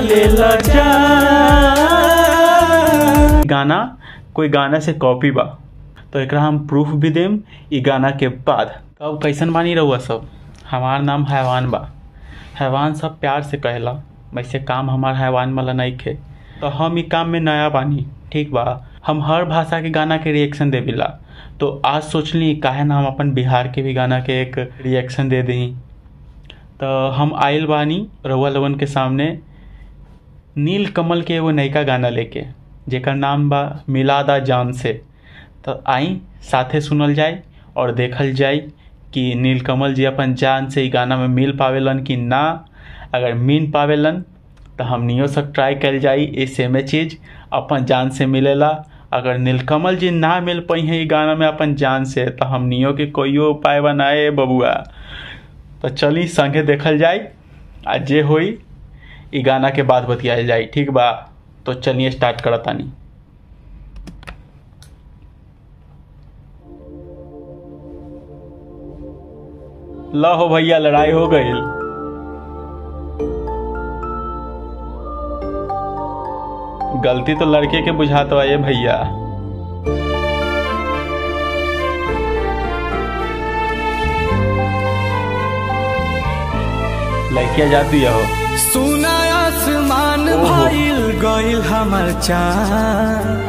ले ल जा गाना कोई गाना से कॉपी बा तो एकरा हम प्रूफ भी देम ई गाना के बाद अब कैसन बानी रहुआ सब हमार नाम हैवान बा हैवान सब प्यार से कहेला वैसे काम हमार हैवान वाला नहीं खे तो हम ई काम में नया बानी ठीक बा हम हर भाषा के गाना के रिएक्शन देविला तो आज सोचली काहे ना हम अपन बिहार के भी गाना के एक रिएक्शन दे दी तो हम आयल बानी रउआ लोगन के सामने नील कमल के एगो नयका गाना लेके जेकर नाम बा मिलादा जान से तो आई साथे सुनल जाए और देखल जाए कि नीलकमल जी अपन जान से ई गाना में मिल पावेलन कि ना अगर मिल पावेलन तो हमनियो सब ट्राई कल जाई ये सेमे चीज़ अपन जान से मिलेला अगर नीलकमल जी ना मिल पाई हैं ई गाना में अपन जान से तो हमनियो के कोइयो उपाय बनाए बबुआ तो चली संगे देखल जाए आ जे होई ई गाना के बाद बतियाल जाए ठीक बा तो चलिए स्टार्ट करतानी ला हो भैया लड़ाई हो गई गलती तो लड़के के बुझात बा ये भैया लड़किया जाती हो सुना आसमान ओहो। भइल गइल हमर चाँद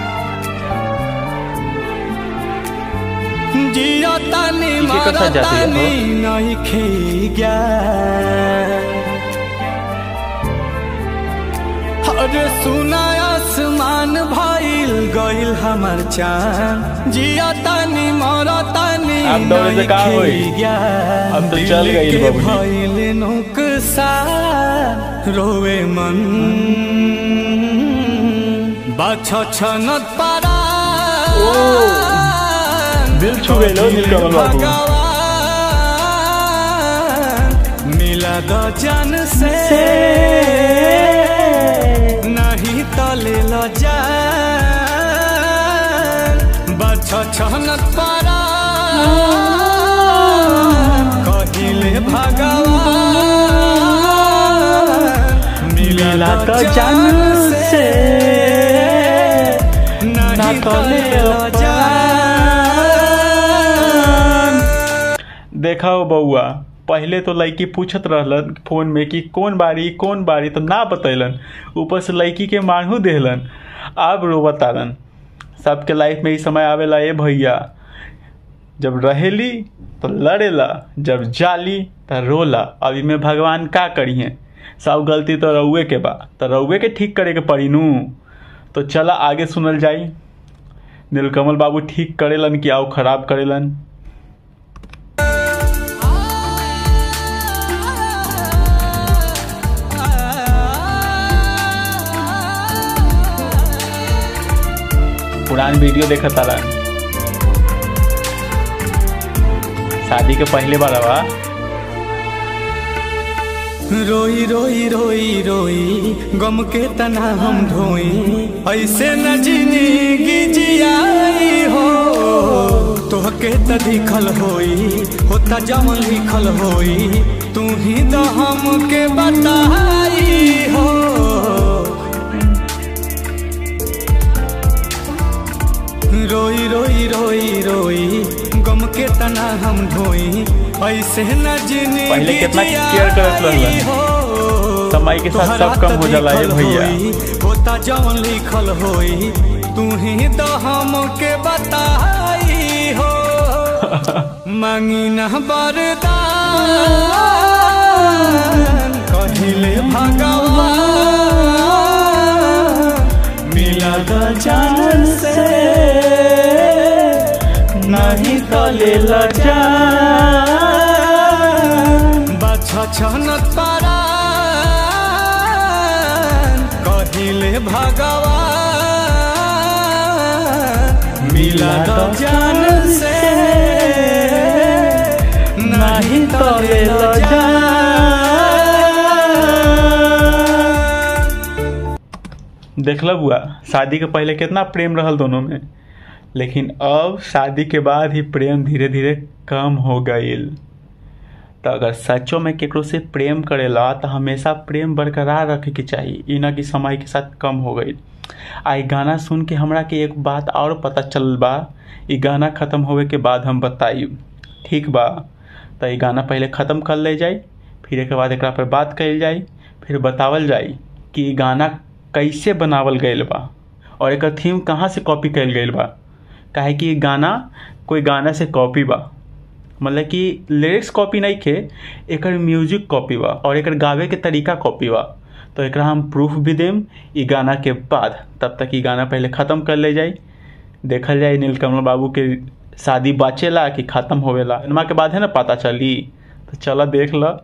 जियो तानी के कथा जाती है, तानी नहीं खे गया अरे सुना आसमान भइल गइल हमर चाँद जियो तानी मरो तानी अब दौड़े से का नहीं होई? खे गया अब तो चल दिल गइल के बबुनी। भइल नुकसान रोवे मन बाछ छनत पारा दिल छू गइल हो नीलकमल बाबू। भगवान मिला दो जन से नहीं तो ले लो जान बाछ छनत पारा कहिले भगवान मिला तो जान से नहीं तो ले लो जान देखा हो बउआ पहले तो लड़की पूछत रहलन फोन में कि कौन बारी कौन बारी तो ना बतैलन ऊपर से लड़की के मानहू देहलन अब रो बतालन सबके लाइफ में ई समय आवेला ए भैया जब रहेली तो लड़ेला जब जाली तो रोला अब इमे भगवान का करिए सब गलती तो रउए के बा तो रउए के ठीक करे के पड़ी नू तो चला आगे सुनल जाई नीलकमल बाबू ठीक करेलन कि आउ खराब करेलन पुरान वीडियो देखा तारा शादी के पहले बार बा रोई रोई रोई रोई गम के तना हम ढोई ऐसे न जिंदगी जियाई हो तोहके त दिखल होई होता जवन लिखल होई तू ही तो हमके बताई हो रोई रोई रोई रोई गम के तना हम ढोई ऐसे न जिंदगी पहले कितना केयर करत रहलन। हो समय के साथ सब कम हो जाला ये भैया। होता जवन लिखल होई तू ही तो हमके बताई हो मांगी न बरदान कहिले भगवान मिला द जान से नहीं तो ले ल बाछ छनत पारा कहिले भगवान मिला द जान से नहीं तो ले लो देखल बुआ शादी के पहले कितना प्रेम रहल दोनों में लेकिन अब शादी के बाद ही प्रेम धीरे धीरे कम हो गईल तो अगर सचो में केकरो से प्रेम करेला तो हमेशा प्रेम बरकरार रखे के चाहिए ई ना कि समय के साथ कम हो गई आ ई गाना सुन के हमरा के एक बात और पता चल बा ई गाना ख़त्म होवे के बाद हम बताई ठीक बा तो ई गाना पहले ख़त्म कर ले जाई फिर एक बाद एक पर बात कल जाई फिर बतावल जाई कि ई गाना कैसे बनावल गईल बा और एक थीम कहाँ से कॉपी कल गईल बा काहे कि ई गाना कोई गाना से कॉपी बा मतलब कि लिरिक्स कॉपी नहीं खे एकर म्यूजिक कॉपी बा और एकर गावे के तरीका कॉपी बा तो एकरा हम प्रूफ भी देम ई गाना के बाद तब तक ई गाना पहले ख़त्म कर ले जाई देखल जाए नीलकमल बाबू के शादी बाचेला कि ख़त्म होवेला इनमा के बाद है ना पता चली तो चला देख ल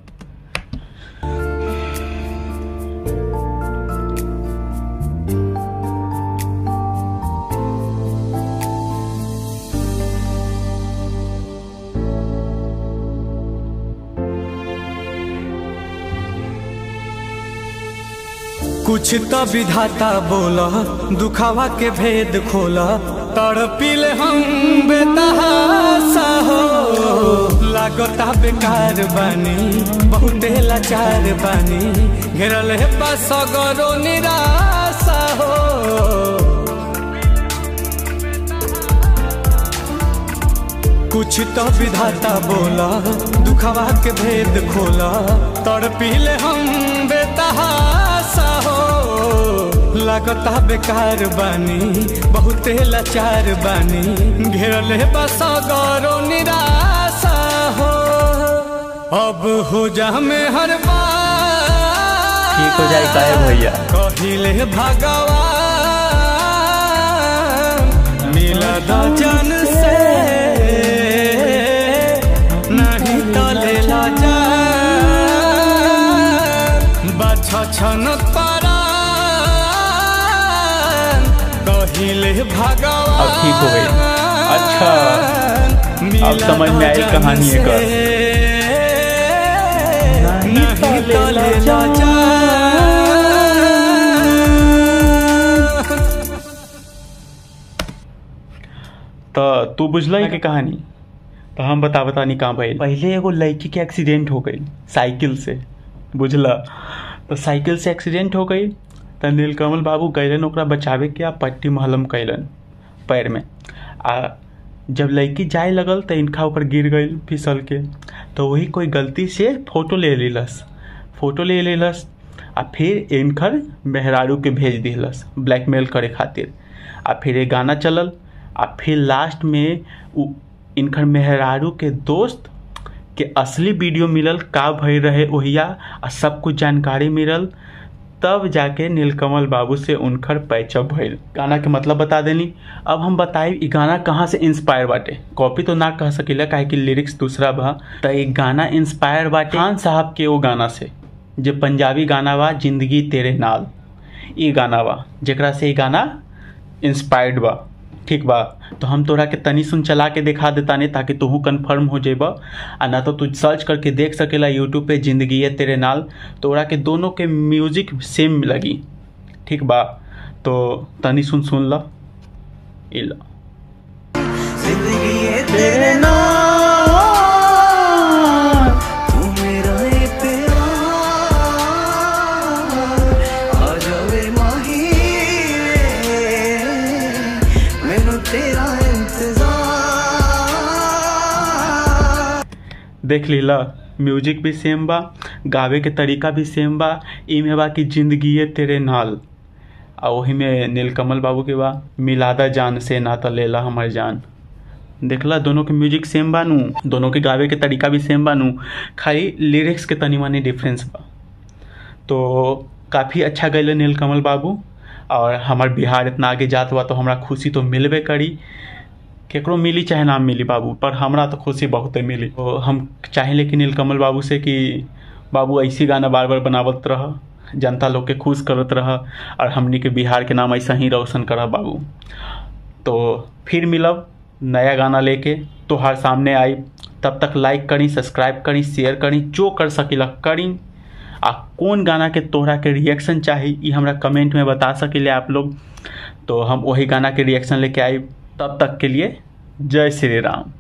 कुछ तो विधाता बोला दुखावा के भेद खोला तड़पिले हम बेतहासा हो लागता बेकार बानी बहुते लाचार बानी घेरल है बस गरो निराशा हो कुछ तो विधाता बोला दुखावा के भेद खोला तड़पिले हम बेतहासा हो लागता बेकार बानी बहुते लाचार बानी घेरल है बस गौरो निराशा हो अब हो जा में हर बार ठीक हो जाए काहे भैया कहिले भगवान मिला द जन से नहीं तो ले ला जा बछ छन परा कहिले भगवान अब ठीक हो गई। अच्छा, अब समझ में आई कहानी एकर। नहीं तो ले ला जा तो तू बुझल के कहानी तो हम बता बतानी कहाँ भइल पहले एगो लड़की के एक्सीडेंट हो गई साइकिल से बुझला तो साइकिल से एक्सीडेंट हो गई तो नीलकमल बाबू गैलन ओकरा बचावे के आ पट्टी महलम कैलन पैर में आ जब लड़की जाए लगल तो इनका ऊपर गिर गई फिसल के तो वही कोई गलती से फोटो ले लेलस फोटो ले लेलस आ फिर इनकर मेहरारू के भेज दिलस ब्लैकमेल करे खातिर आ फिर ये गाना चलल आ फिर लास्ट में उ इनकर मेहरारू के दोस्त के असली वीडियो मिलल का भई रहे ओहिया आ सब कुछ जानकारी मिलल तब जाके नीलकमल बाबू से उनकर पैचअप भइल गाना के मतलब बता देनी अब हम बताई ई गाना कहाँ से इंस्पायर बाटे कॉपी तो ना कह सकीला काहे कि लिरिक्स दूसरा बा त ई गाना इंस्पायर बाटे खान साहब के वो गाना से जे पंजाबी गाना बा जिंदगी तेरे नाल ई गाना बा जेकरा से ई गाना इंस्पायर्ड बा ठीक बा तो हम तोरा के तनी सुन चला के दिखा देतानी ताकि तोहू कन्फर्म हो जेबा आ ना तो तू सर्च करके देख सकेला यूट्यूब पे जिंदगी है तेरे नाल तोरा के दोनों के म्यूजिक सेम लगी ठीक बा तो तनी सुन सुन ला ई ला जिंदगी है तेरे नाम तू मेरा इकरार आ जावे माही मैनू तेरा इंतजार देख लीला म्यूजिक भी सेम बा गावे के तरीका भी सेम बा इमे बा कि जिंदगी है तेरे नाल आ वही में नीलकमल बाबू के बा मिलादा जान से नाता लेला हमर जान देखला दोनों के म्यूजिक सेम बानू दोनों के गावे के तरीका भी सेम बानू खाली लिरिक्स के तनी मनी डिफरेंस बा तो काफ़ी अच्छा गैले नीलकमल बाबू और हमार बिहार इतना आगे जात बा तो हमरा खुशी तो मिलबे करी केकरो मिली चाहे ना मिली बाबू पर हमरा तो खुशी बहुते मिली तो हम चाहेले कि नीलकमल बाबू से कि बाबू ऐसी गाना बार बार बनावत रह जनता लोग के खुश करत रह और हमनी के बिहार के नाम ऐसा ही रोशन करह बाबू तो फिर मिलब नया गाना लेके तोहार सामने आई तब तक लाइक करी सब्सक्राइब करी शेयर करी जो कर सकिला करी आ कौन गाना के तोहरा के रिएक्शन चाही ई हमरा कमेंट में बता सकिले आप लोग तो हम वही गाना के रिएक्शन लेके आई तब तक के लिए जय श्री राम